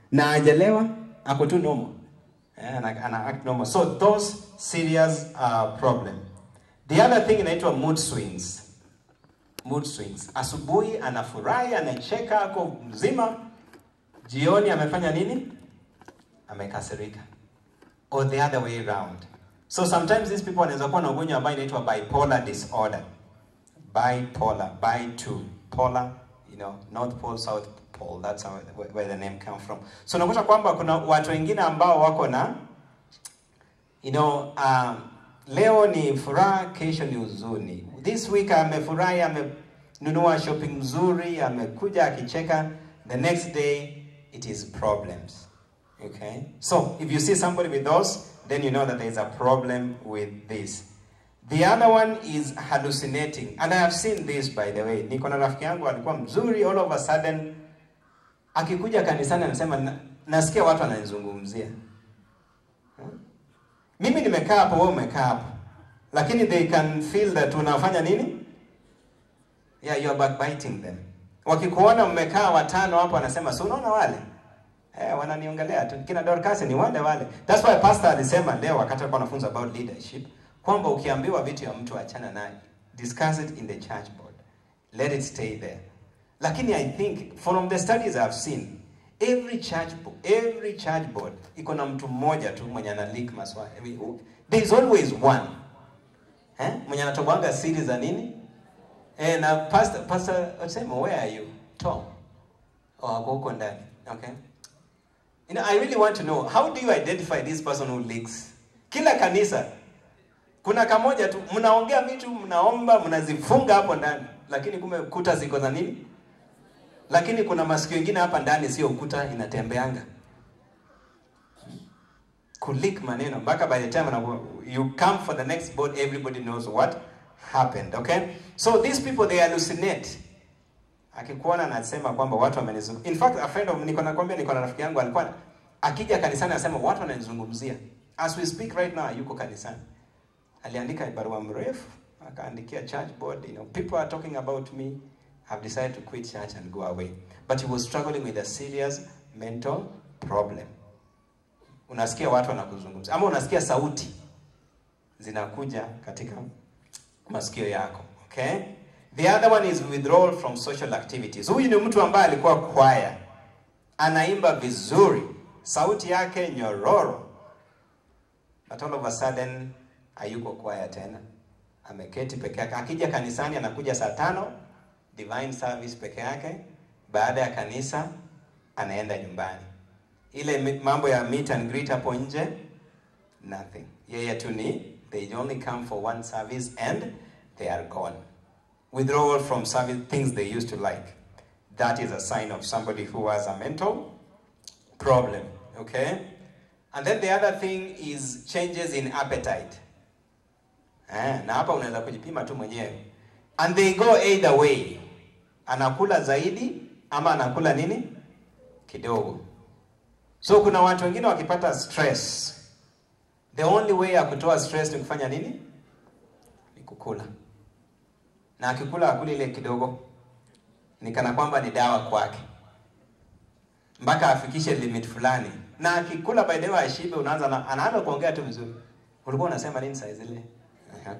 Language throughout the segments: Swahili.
na hajalewa ako tu normal eh, ana, ana act normal so those serious uh, problem the other thing inaitwa mood swings mood swings asubuhi anafurahi anacheka ako mzima jioni amefanya nini amekasirika or the other way around so sometimes these people wanaweza kuwa na ugonjwa ambayo inaitwa bipolar disorder bipolar bi to polar you know north pole south pole that's how, where, where the name come from so unakuta kwamba kuna watu wengine ambao wako na you know um, leo ni furaha kesho ni huzuni this week amefurahi amenunua shopping mzuri amekuja akicheka the next day it is problems okay so if you see somebody with those then you know that there is a problem with this the other one is hallucinating and i have seen this by the way niko na rafiki yangu alikuwa mzuri all of a sudden akikuja kanisani anasema "Na- nasikia watu wananizungumzia Hmm? mimi nimekaa hapo wewe umekaa hapo lakini they can feel that unafanya nini yeah you are backbiting them wakikuona mmekaa watano hapo anasema si unaona wale eh, wananiongelea tu kina Dorcas ni wale wale that's why pastor alisema leo wakati alikuwa anafunza about leadership kwamba ukiambiwa vitu ya mtu achana naye discuss it in the church board let it stay there lakini i think from the studies i've seen every church bo- every church board iko na mtu mmoja tu mwenye ana leak maswali I mean, there is always one eh mwenye anatobanga siri za nini eh na pastor pastor asema where are you tom oh ako huko ndani okay you know i really want to know how do you identify this person who leaks kila kanisa kuna kamoja tu mnaongea vitu mnaomba mnazifunga hapo ndani lakini kumbe kuta ziko za nini lakini kuna masikio ingine hapa ndani sio ukuta inatembeanga kulik maneno mpaka by the time anaku- you come for the next board everybody knows what happened okay so these people they hallucinate akikuona anasema kwamba watu wamenizungumzia in fact a friend of niko nakwambia niko na rafiki yangu alikuwa akija kanisani anasema watu wananizungumzia as we speak right now yuko kanisani aliandika barua mrefu akaandikia church board you know people are talking about me have decided to quit church and go away but he was struggling with a serious mental problem unasikia watu wanakuzungumza ama unasikia sauti zinakuja katika masikio yako okay the other one is withdrawal from social activities huyu ni mtu ambaye alikuwa kwaya anaimba vizuri sauti yake nyororo but all of a sudden hayuko kwaya tena ameketi peke yake akija kanisani anakuja saa tano divine service peke yake baada ya kanisa anaenda nyumbani ile mi- mambo ya meet and greet hapo nje nothing yeye tu ni they only come for one service and they are gone withdrawal from service things they used to like that is a sign of somebody who has a mental problem okay and then the other thing is changes in appetite eh, na hapa unaweza kujipima tu mwenyewe and they go either way anakula zaidi ama anakula nini kidogo so kuna watu wengine wakipata stress the only way ya kutoa stress ni kufanya nini ni kukula na akikula akuli ile kidogo ni kana kwamba ni dawa kwake mpaka afikishe limit fulani na akikula by the way ashibe unaanza na, anaanza kuongea tu vizuri ulikuwa unasema nini saa zile Aha.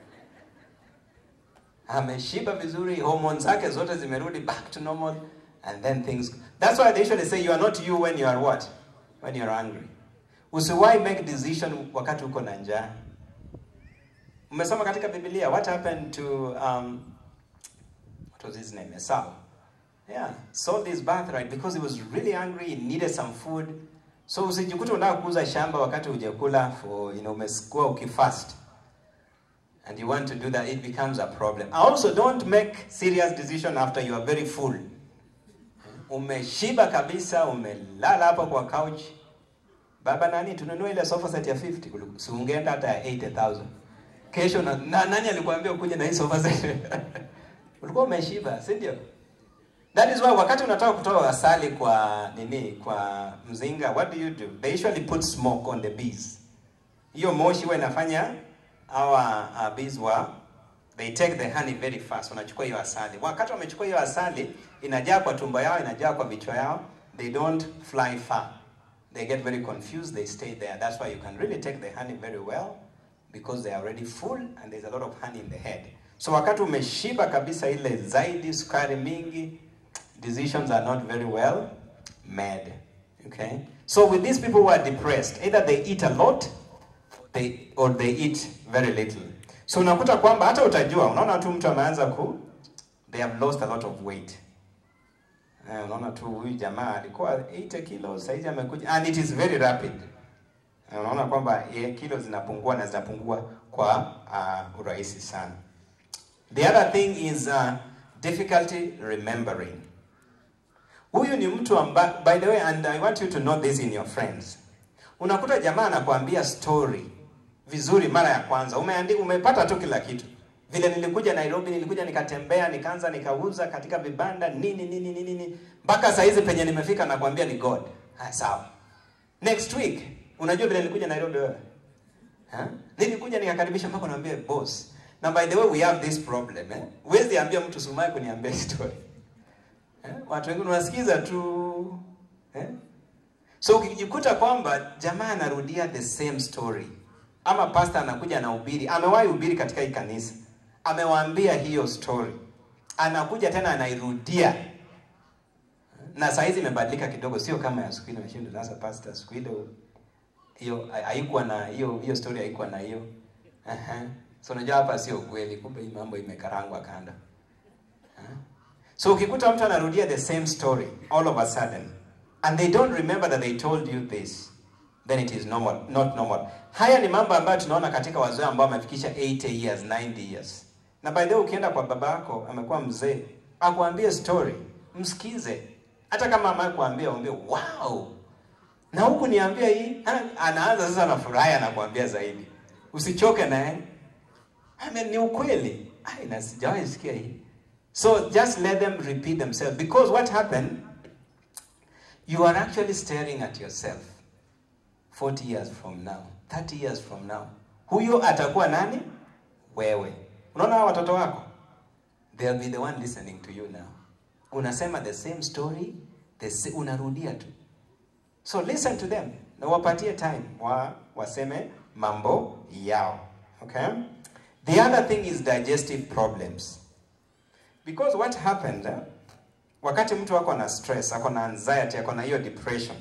ameshiba vizuri hormones zake zote zimerudi back to normal and then things that's why they usually say you are not you when you are what when you are angry usiwahi make decision wakati uko na njaa umesoma katika biblia what happened to um, what was his name esau yeah sold his birthright because he was really hungry he needed some food so usijikute unataka kuuza shamba wakati hujakula for you know umekuwa ukifast and you want to do that it becomes a problem also don't make serious decision after you are very full umeshiba kabisa umelala hapo kwa couch baba nani tununue ile sofa set ya 50 Ulu- si ungeenda hata ya 80000 kesho na, na nani alikwambia ukuje na hii sofa set ulikuwa umeshiba si ndio that is why wakati unataka kutoa asali kwa nini kwa mzinga what do you do they usually put smoke on the bees hiyo moshi huwa inafanya our uh, bees wa they take the honey very fast wanachukua hiyo asali wakati wamechukua hiyo asali inajaa kwa tumbo yao inajaa kwa vichwa yao they don't fly far. They get very confused, they stay there. That's why you can really take the honey very well because they are already full and there's a lot of honey in the head. So wakati umeshiba kabisa ile zaidi sukari mingi, decisions are not very well made. Okay? So with these people who are depressed, either they eat a lot they, or they eat very little. So unakuta kwamba hata utajua, unaona tu mtu ameanza ku they have lost a lot of weight. Eh, unaona tu huyu jamaa alikuwa 80 kilos, saizi amekuja and it is very rapid. Eh, unaona kwamba eh, kilo zinapungua na zinapungua kwa uh, urahisi sana. The other thing is uh, difficulty remembering. Huyu ni mtu amba, by the way and I want you to know this in your friends. Unakuta jamaa anakuambia story vizuri mara ya kwanza. Umeandika umepata tu kila kitu. Vile nilikuja Nairobi, nilikuja nikatembea, nikaanza nikauza katika vibanda nini nini nini nini. Mpaka saa hizi penye nimefika nakwambia ni God. Ha, sawa. Next week, unajua vile nilikuja Nairobi wewe? Ha? Nilikuja nikakaribisha mpaka naambia boss. Na by the way we have this problem eh. Huwezi ambia mtu sumai kuniambia story. Eh? Watu wengine wanasikiza tu eh? So ukijikuta kwamba jamaa anarudia the same story ama pastor anakuja anahubiri, amewahi hubiri katika hii kanisa, amewaambia hiyo story, anakuja tena anairudia, na saa hizi imebadilika kidogo, sio kama ya siku ile. Nashinda sasa, pastor, siku ile hiyo haikuwa na hiyo hiyo story, haikuwa na hiyo uh-huh. So unajua hapa sio kweli, kumbe hii mambo imekarangwa kanda. Huh? So ukikuta mtu anarudia the same story all of a sudden and they don't remember that they told you this then it is normal, not normal. Haya ni mambo ambayo tunaona katika wazee ambao wamefikisha 80 years, 90 years. Na by the way ukienda kwa baba yako amekuwa mzee, akuambie story, msikize. Hata kama mama kuambia uambie wow. Na huku niambia hii, anaanza sasa na furaha anakuambia zaidi. Usichoke naye. I mean, ni ukweli. Ai, na sijawahi sikia hii. So just let them repeat themselves because what happened you are actually staring at yourself 40 years from now, 30 years from now. Huyo atakuwa nani? Wewe. Unaona hao watoto wako? They'll be the one listening to you now. Unasema the same story, the sa unarudia tu. So listen to them. Na wapatie time wa waseme mambo yao. Okay? The other thing is digestive problems. Because what happened, eh, wakati mtu ako na stress, ako na anxiety, ako na hiyo depression,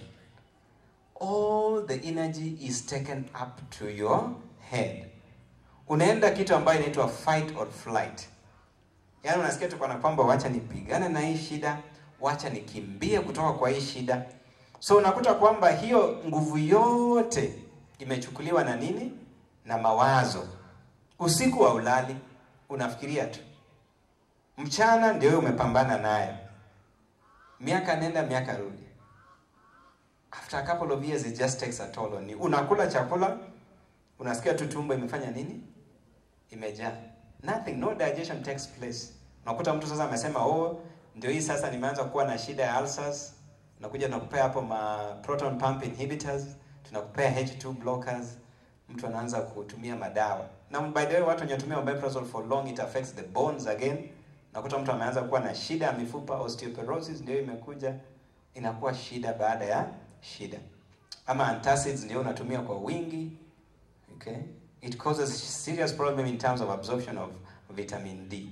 all the energy is taken up to your head. Unaenda kitu ambayo inaitwa fight or flight. Yaani unasikia tu kana kwamba wacha nipigane na hii shida, wacha nikimbie kutoka kwa hii shida. So unakuta kwamba hiyo nguvu yote imechukuliwa na nini? Na mawazo. Usiku wa ulali unafikiria tu. Mchana ndio wewe umepambana nayo. Miaka nenda miaka rudi. After a couple of years it just takes a toll on you. Unakula chakula, unasikia tu tumbo imefanya nini? Imejaa. Nothing, no digestion takes place. Unakuta mtu sasa amesema, "Oh, ndio hii sasa nimeanza kuwa na shida ya ulcers." Unakuja tunakupea hapo ma proton pump inhibitors, tunakupea H2 blockers. Mtu anaanza kutumia madawa. Na by the way, watu wanatumia omeprazole for long it affects the bones again. Nakuta mtu ameanza kuwa na shida ya mifupa, osteoporosis ndio imekuja, inakuwa shida baada ya shida. Ama antacids ndio unatumia kwa wingi. Okay? It causes serious problem in terms of absorption of vitamin D.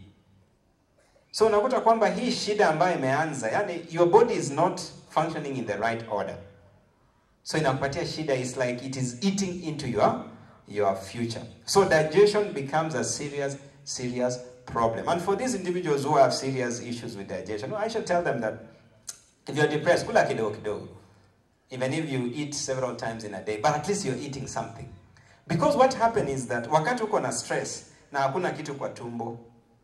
So unakuta kwamba hii shida ambayo imeanza, yani your body is not functioning in the right order. So inakupatia shida is like it is eating into your your future. So digestion becomes a serious serious problem. And for these individuals who have serious issues with digestion, I should tell them that if you're depressed, kula kidogo kidogo. Even if you eat several times in a day, but at least you're eating something. Because what happens is that wakati uko na stress na hakuna kitu kwa tumbo,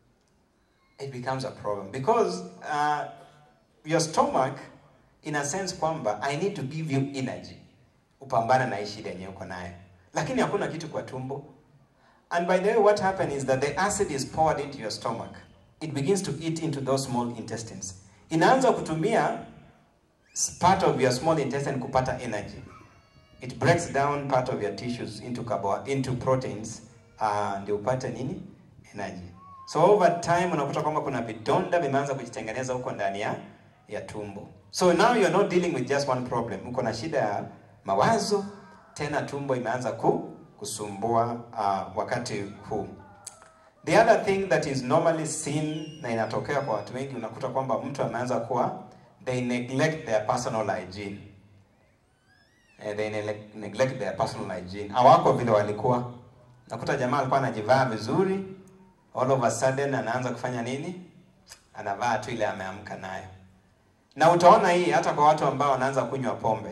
it becomes a problem. Because uh, your stomach, in a sense kwamba, I need to give you energy. Upambana na hii shida yenye uko nayo. Lakini hakuna kitu kwa tumbo. And by the way, what happens is that the acid is poured into your stomach. It begins to eat into those small intestines. Inaanza kutumia part of your small intestine kupata energy. It breaks down part of your tissues into carbo into proteins uh, ndio upate nini? Energy. So over time unakuta kwamba kuna vidonda vimeanza kujitengeneza huko ndani ya ya tumbo. So now you're not dealing with just one problem. Uko na shida ya mawazo, tena tumbo imeanza ku, kusumbua uh, wakati huu. The other thing that is normally seen na inatokea kwa watu wengi, unakuta kwamba mtu ameanza kuwa they neglect their personal hygiene. Eh, they nele- neglect their personal hygiene. Hawako vile walikuwa. Nakuta jamaa alikuwa anajivaa vizuri, all of a sudden anaanza kufanya nini? Anavaa tu ile ameamka nayo. Na utaona hii hata kwa watu ambao wanaanza kunywa pombe.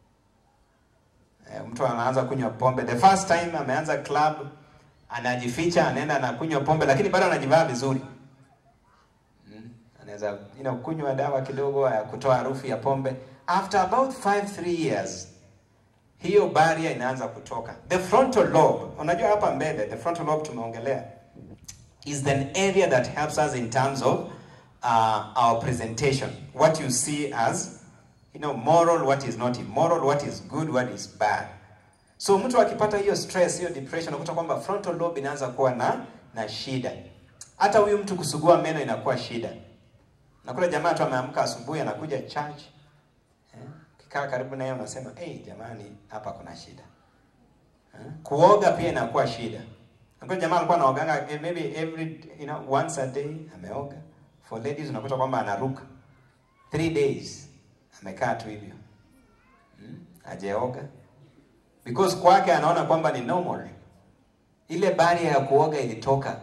Eh, mtu anaanza kunywa pombe. The first time ameanza club, anajificha, anaenda anakunywa pombe lakini bado anajivaa vizuri. Mm. Anaweza you know, kunywa dawa kidogo ya kutoa harufu ya pombe. After about 5 3 years hiyo barrier inaanza kutoka. The frontal lobe, unajua hapa mbele, the frontal lobe tumeongelea is the area that helps us in terms of uh, our presentation. What you see as you know, moral, what is not immoral, what is good, what is bad. So mtu akipata hiyo stress, hiyo depression, unakuta kwamba frontal lobe inaanza kuwa na na shida. Hata huyu mtu kusugua meno inakuwa shida. Nakula jamaa tu ameamka asubuhi anakuja church. Eh? Kikaa karibu naye unasema, "Hey, jamani, hapa kuna shida." Eh? Kuoga pia inakuwa shida. Nakula jamaa alikuwa anaoganga eh, maybe every you know once a day ameoga. For ladies unakuta kwamba anaruka. Three days amekaa tu hivyo. Hmm? Hajaoga. Because kwake anaona kwamba ni normal. Ile barrier ya kuoga ilitoka.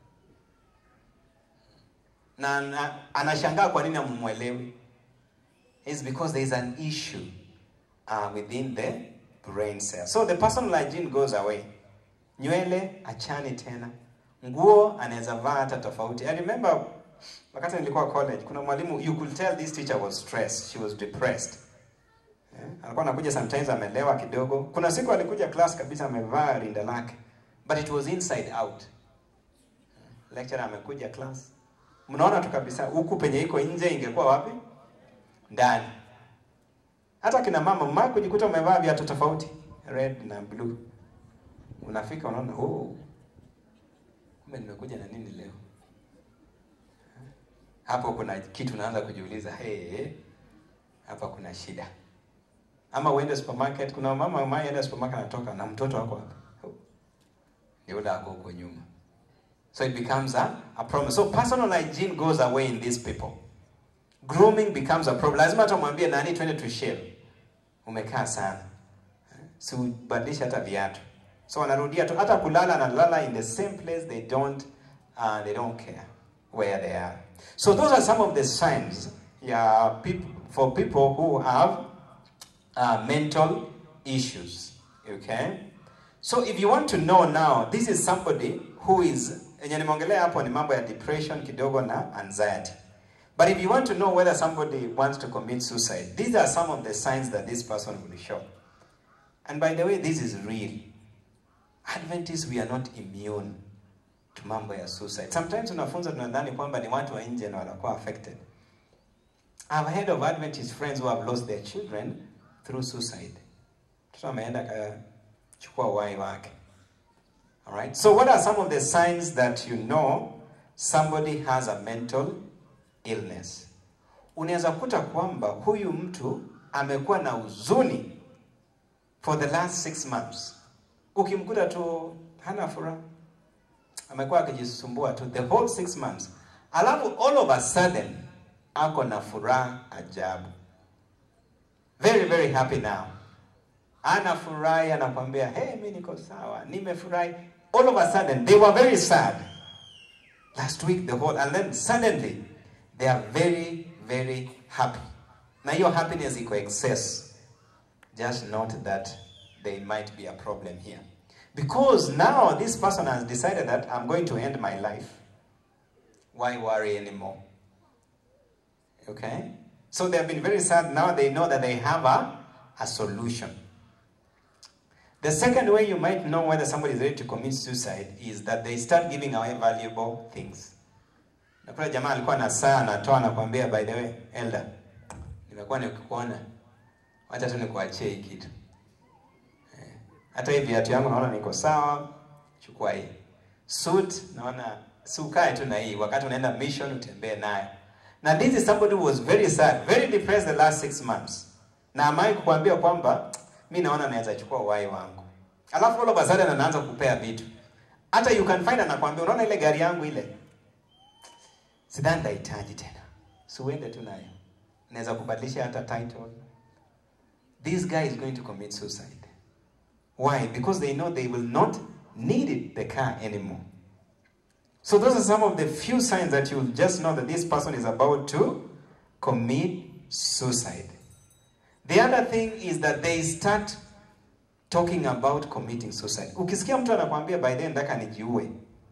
Na, na anashangaa kwa nini amumwelewi. It's because there is an issue uh, within the brain cell. So the personal hygiene goes away. Nywele achani tena. Nguo anaweza vaa hata tofauti. I remember wakati nilikuwa college, kuna mwalimu you could tell this teacher was stressed, she was depressed. Eh, alikuwa anakuja sometimes amelewa kidogo. Kuna siku alikuja class kabisa amevaa rinda lake, but it was inside out. Lecturer amekuja class, mnaona tu kabisa huku penye iko nje ingekuwa wapi? Ndani. Hata kina mama mama kujikuta umevaa viatu tofauti, red na blue, unafika unaona, oh, kumbe nimekuja na nini leo? Hapo kuna kitu unaanza kujiuliza, hey, hapa kuna shida. Ama uende supermarket, kuna mama mama enda supermarket anatoka na mtoto wako hapa. Ni yule ako huko nyuma. So it becomes a, a problem. So personal hygiene goes away in these people. Grooming becomes a problem. Lazima hata mwambie nani twende tu shave. Umekaa sana. Si ubadilishe hata viatu. So wanarudia tu hata kulala analala in the same place they don't uh, they don't care where they are. So those are some of the signs yeah, peop- for people who have uh, mental issues. Okay? So if you want to know now, this is somebody who is yenye nimeongelea hapo ni mambo ya depression kidogo na anxiety. But if you want to know whether somebody wants to commit suicide, these are some of the signs that this person will show. And by the way, this is real. Adventists, we are not immune to mambo ya suicide. Sometimes tunafunza tunadhani kwamba ni watu wa nje na wanakuwa affected. I've heard of Adventist friends who have lost their children through suicide. Mtoto ameenda akachukua uhai wake. Alright? So what are some of the signs that you know somebody has a mental illness? Unaweza kuta kwamba huyu mtu amekuwa na huzuni for the last six months. Ukimkuta tu hana furaha, amekuwa akijisumbua tu the whole six months, alafu all of a sudden ako na furaha ajabu, very very happy now, anafurahi, anakwambia hey, mi niko sawa, nimefurahi. All of a sudden they were very sad last week the whole, and then suddenly they are very very happy, na hiyo happiness iko excess just note that there might be a problem here. Because now this person has decided that I'm going to end my life. Why worry anymore? Okay? So they have been very sad. Now they know that they have a, a solution. The second way you might know whether somebody is ready to commit suicide is that they start giving away valuable things. Na kuna jamaa alikuwa na saa anatoa anakuambia by the way, elder, nimekuwa nikikuona wacha tu nikuachie hii kitu eh. Hata hii viatu yangu naona niko sawa, chukua hii suit. Naona si ukae tu na hii, wakati unaenda mission utembee nayo. na this is somebody who was very sad very depressed the last six months na amai kukuambia kwamba mi naona naweza chukua uhai wangu alafu all of a sudden anaanza kupea vitu hata you can find anakwambia unaona ile gari yangu ile sidhani nitahitaji tena si uende tu nayo naweza kubadilisha hata title this guy is going to commit suicide why because they know they will not need it, the car anymore so those are some of the few signs that you'll just know that this person is about to commit suicide the other thing is that they start talking about committing suicide ukisikia mtu anakwambia by then ndaka nijiue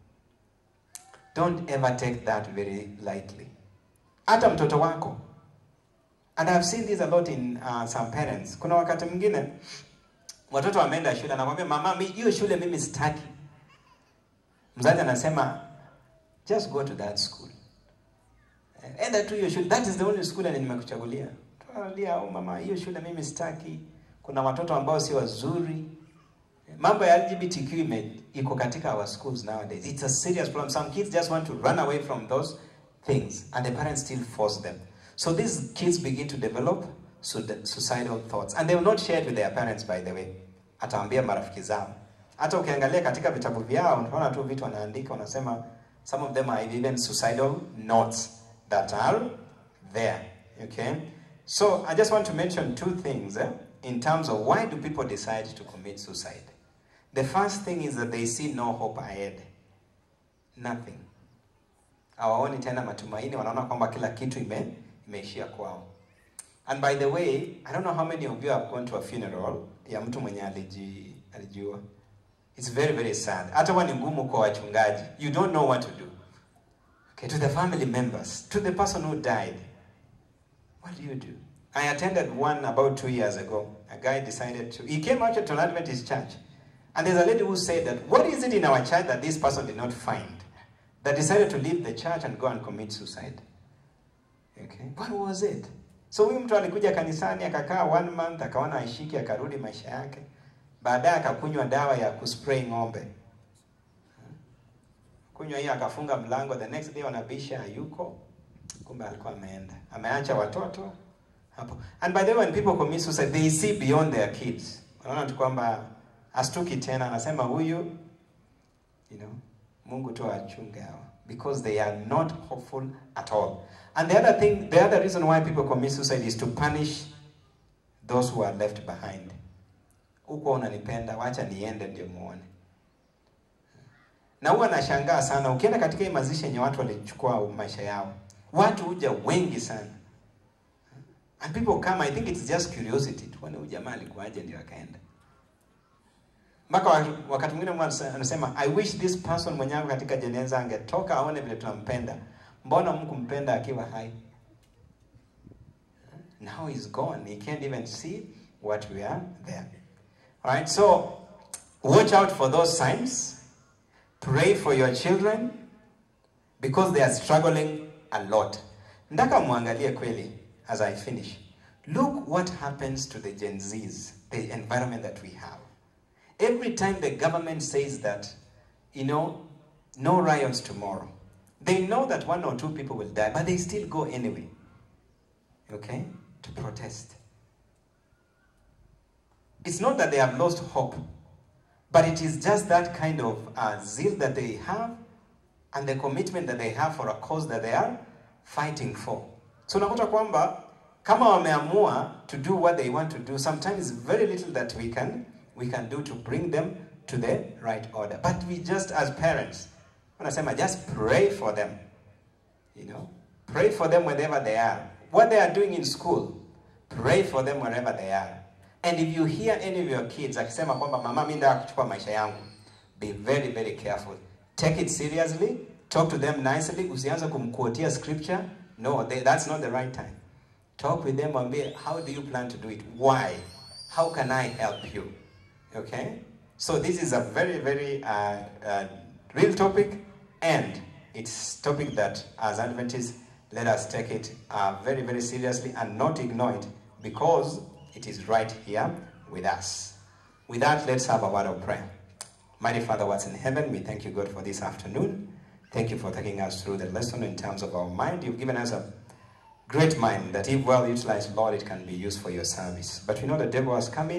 don't ever take that very lightly hata mtoto wako and I've seen this a lot in uh, some parents kuna wakati mwingine watoto wameenda shule anakwambia mama mi hiyo shule mimi sitaki mzazi anasema just go to that school enda tu hiyo shule that is the only school yenye nimekuchagulia tunalia oh mama hiyo shule mimi sitaki kuna watoto ambao si wazuri mambo ya lgbtq ime iko katika our schools nowadays it's a serious problem some kids just want to run away from those things and the parents still force them so these kids begin to develop sud- suicidal thoughts and they will not share it with their parents by the way ataambia marafiki zao hata ukiangalia katika vitabu vyao unaona tu vitu wanaandika wanasema some of them are even suicidal notes that are there okay so i just want to mention two things eh, in terms of why do people decide to commit suicide the first thing is that they see no hope ahead nothing hawaoni tena matumaini wanaona kwamba kila kitu ime imeishia kwao and by the way i don't know how many of you have gone to a funeral ya mtu mwenye aliji alijua it's very very sad hata huwa ni ngumu kwa wachungaji you don't know what to do okay to the family members to the person who died what do you do i attended one about two years ago a guy decided to he came out to an adventist church and there's a lady who said that what is it in our church that this person did not find that decided to leave the church and go and commit suicide okay what was it so huyu mtu alikuja kanisani akakaa one month akaona aishiki akarudi maisha yake baadaye akakunywa dawa ya kuspray ng'ombe kunywa hiyo akafunga mlango the next day wanabisha hayuko kumbe alikuwa ameenda ameacha watoto hapo and by the way when people commit suicide they see beyond their kids wanaona tu kwamba astuki tena anasema huyu you know mungu tu achunge hawa because they are not hopeful at all and the other thing the other reason why people commit suicide is to punish those who are left behind huko unanipenda wacha niende ndio muone na huwa nashangaa sana ukienda katika hii mazishi yenye watu walichukua maisha yao watu huja wengi sana and people come i think it's just curiosity tuone huyu jamaa alikuwaje ndio akaenda mpaka wa- wakati mwingine mtu anasema i wish this person mwenye ako katika jeneza angetoka aone vile tunampenda mbona mkumpenda akiwa hai now he's gone he can't even see what we are there all right so watch out for those signs pray for your children because they are struggling a lot ndaka mwangalie kweli as i finish look what happens to the gen z's the environment that we have every time the government says that you know no riots tomorrow they know that one or two people will die but they still go anyway okay to protest it's not that they have lost hope but it is just that kind of uh, zeal that they have and the commitment that they have for a cause that they are fighting for so unakuta kwamba kama wameamua to do what they want to do sometimes very little that we can we can do to bring them to the right order but we just as parents wanasema just pray for them you know pray for them wherever they are what they are doing in school pray for them wherever they are and if you hear any of your kids akisema kwamba mama mi ndaa kuchukua maisha yangu be very very careful take it seriously talk to them nicely usianze kumquotia scripture no they, that's not the right time talk with them wambie how do you plan to do it why how can i help you okay so this is a very very uh, uh, real topic and it's topic that as adventists let us take it uh, very very seriously and not ignore it because it is right here with us with that let's have a word of prayer mighty father what's in heaven we thank you god for this afternoon thank you for taking us through the lesson in terms of our mind you've given us a great mind that if well utilized, Lord, it can be used for your service. But we know the devil has come in.